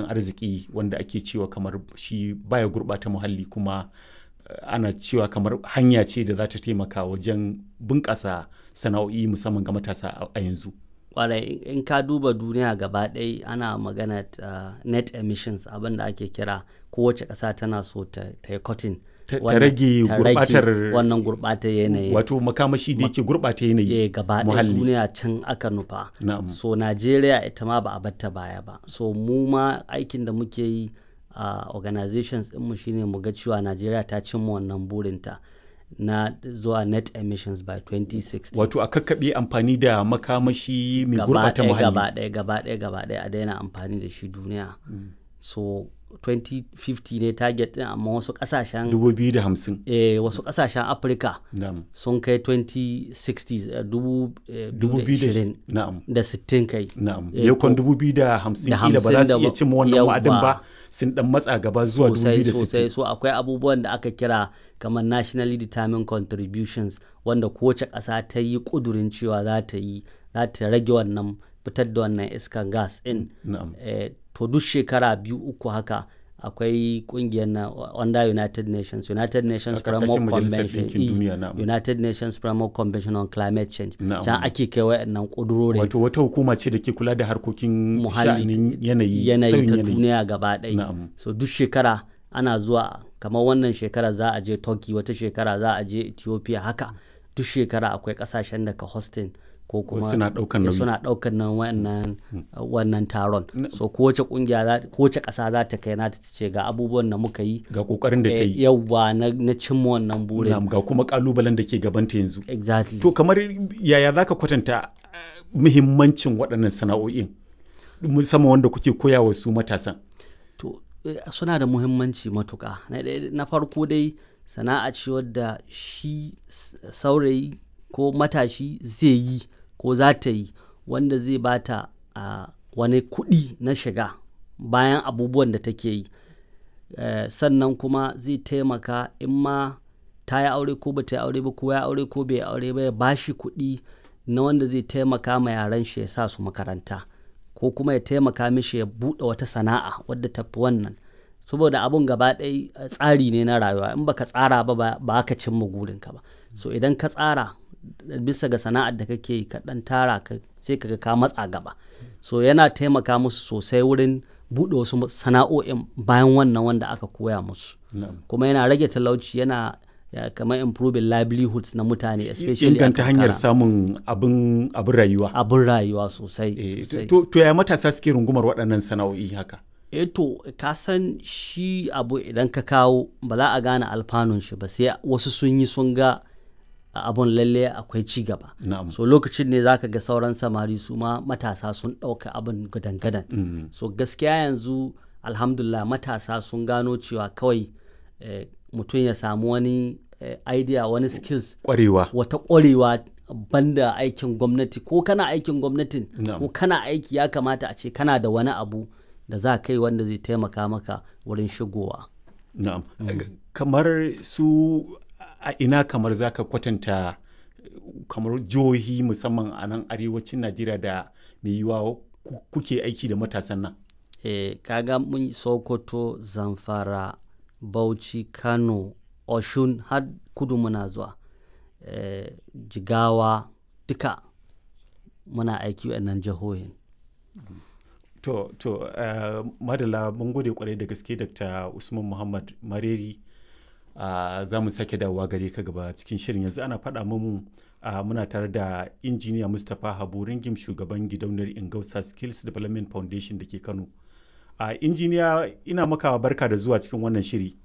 tattalin arziki wanda ake cewa kamar shi baya gurɓata muhalli kuma ana cewa kamar hanya ce da za ta taimaka wajen bunƙasa sana'o'i musamman ga matasa a yanzu. kwarai in ka duba duniya gaba ɗaya ana magana uh, net emissions abin da ake kira kowace ƙasa tana so ta yi cotton ta rage gurbatar wannan gurbatar yanayi wato makamashi da yake gurbata yanayi gaba ɗaya duniya can aka nufa so Najeriya ita ma ba a batta baya ba so mu ma aikin da muke yi a uh, organizations ɗinmu shine mu ga cewa Najeriya ta cimma wannan burinta na zuwa net emissions by 2060 wato a kakkaɓe amfani da makamashi mai gurɓata muhalli gaba ɗaya gaba ɗaya gaba ɗaya a daina amfani da shi duniya mm. so 2050 ne target ɗin amma wasu ƙasashen 2050 eh wasu ƙasashen afirka sun kai 2060 2020 da 60 kai na'am yakon 2050 kila ba za su iya cimma wannan wa'adin ba sun dan matsa gaba zuwa 2060 sosai so akwai abubuwan da aka kira kamar nationally determined contributions wanda kowace ƙasa ta yi ƙudurin cewa za ta yi za ta rage wannan fitar da wannan iskan gas in eh, to duk shekara biyu uku haka akwai kungiyar na under United Nations United Nations Framework Convention United Nations Framework Convention on Climate Change can ake kai wayannan kudurori wato wata hukuma ce da ke kula da harkokin muhalli yanayi yanayi ta duniya gaba ɗaya so duk shekara ana zuwa kamar wannan shekara za a je Turkey wata shekara za a je Ethiopia haka duk shekara akwai kasashen da ka hosting ko kuma suna daukan nauyi suna daukan nan wannan wannan taron so kowace kungiya kowace kasa za ta kai nata ta ce ga abubuwan da muka yi ga kokarin da ta yi yawwa na, na cimma wannan burin ga kuma kalubalen da ke gabanta yanzu exactly to kamar yaya zaka kwatanta muhimmancin waɗannan sana'o'in musamman wanda kuke koya wa su matasan to suna da muhimmanci matuka na farko dai sana'a ce wadda shi saurayi ko matashi zai yi ko za ta yi wanda zai bata a wani kuɗi na shiga bayan abubuwan da take yi uh, sannan kuma zai taimaka in ma ta yi aure ko ba ta yi aure ba ko ya aure ko bai aure ba ya bashi kuɗi na wanda zai taimaka ma yaran shi ya sa su makaranta ko kuma ya taimaka mishi ya buɗe wata sana'a wadda ta fi wannan saboda abun gaba ɗaya tsari ne na rayuwa in baka tsara ba ba ka cimma gurinka ba so idan ka tsara bisa ga sana'ar da kake yi ka dan tara ka sai kaga ka matsa gaba so yana taimaka musu sosai wurin buɗe wasu sana'o'in bayan wannan wanda aka koya musu kuma yana rage talauci yana kamar improving livelihoods na mutane especially inganta hanyar samun abin abin rayuwa abin rayuwa sosai to ya matasa suke rungumar waɗannan sana'o'i haka eh to ka san shi abu idan ka kawo ba za a gane alfanun shi ba sai wasu sun yi sun ga abun lalle akwai ci gaba so lokacin ne zaka ga sauran samari su ma matasa sun ɗauka abin gadan-gadan mm -hmm. so gaskiya yanzu alhamdulillah matasa sun gano cewa kawai eh, mutum ya samu wani eh, idea wani skills kwarewa wata kwarewa banda aikin gwamnati ko kana aikin gwamnatin ko kana aiki ya kamata a ce kana da wani abu da za kai wanda zai taimaka maka wurin shigowa na'am mm. kamar su a ina kamar za ka kwatanta kamar jihohi musamman a nan arewacin najeriya da mai yiwuwa kuke aiki da matasan nan e, kaga mun sokoto zamfara bauchi kano oshun har kudu muna zuwa e, jigawa duka muna aiki nan jihohin to to uh, madala mun gode kwarai da gaske dr usman muhammad mareri Uh, za mu sake dawowa gare ka gaba cikin shirin yanzu ana faɗa mu uh, muna tare da injiniya mustapha habu ringim shugaban gidauniyar ingausa skills development foundation da ke kano uh, injiniya ina maka barka da zuwa cikin wannan shiri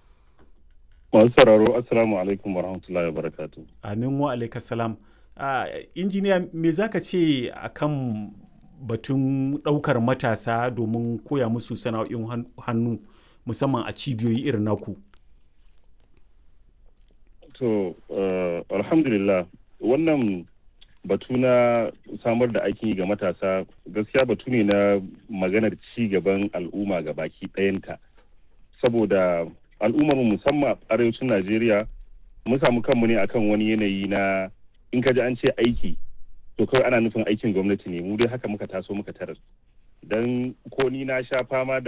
masu sauraro assalamu alaikum wa rahmatullahi wa barakatu amin wa alaika salam injiniya me za ka ce akan batun ɗaukar matasa domin koya musu sana'o'in hannu musamman a cibiyoyi irin naku To, uh, alhamdulillah wannan batu na samar da aiki ga matasa gaskiya batu ne na maganar ci gaban al'umma ga baki ɗayanta. Saboda al'ummar musamman arewacin Najeriya mun samu kanmu ne akan wani yanayi na in ka ji an ce aiki to kawai ana nufin aikin gwamnati ne mu dai haka muka taso muka tarar. Don ko ni na sha fama da